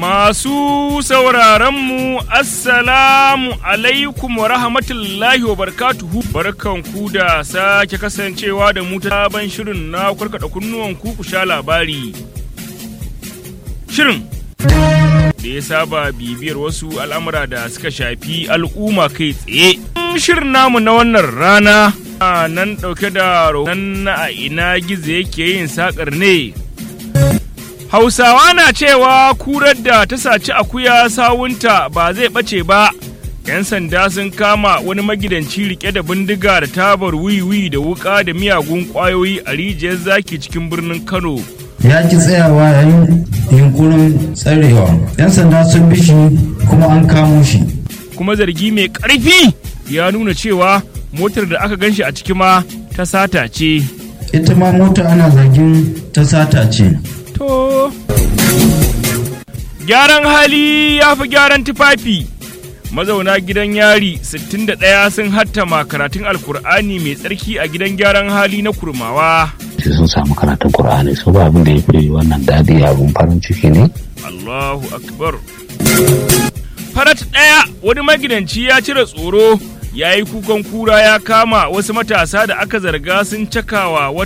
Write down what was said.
Masu sauraronmu, Assalamu alaikum wa rahmatullahi wa barkatuhu. Barkanku da sake kasancewa da mu ta sabon shirin na karkada kunnuwan ku sha labari. Shirin da ya saba bibiyar wasu al'amura da suka shafi al'umma kai tsaye. Shirin namu na wannan rana nan ɗauke da nan na a ina gizo yake yin saƙar ne. Hausawa na cewa kurar da ta saci akuya sawunta ba zai ɓace ba. 'Yan sanda sun kama wani magidanci rike da bindiga da tabar wiwi da wuka da miyagun ƙwayoyi a rijiyar zaki cikin birnin Kano. ya ki tsayawa yayin yunkurin tsarewa yan sanda sun bi shi kuma an kamo shi Kuma zargi mai ƙarfi ya nuna cewa motar da aka ganshi a ciki ma ta sata ce. ita ma mota ana zargin ta sata ce To. Gyaran hali ya fi gyaran tufafi. Mazauna gidan yari 61 sun hattama karatun Alkur'ani mai tsarki a gidan gyaran hali na kurmawa. sai sun samu karatun Kur'ani su ba abin da ya fi wannan dadi abin farin ciki ne Allahu Akbar. Farat ɗaya wani magidanci ya cire tsoro ya yi kukan kura ya kama wasu matasa da aka zarga sun cakawa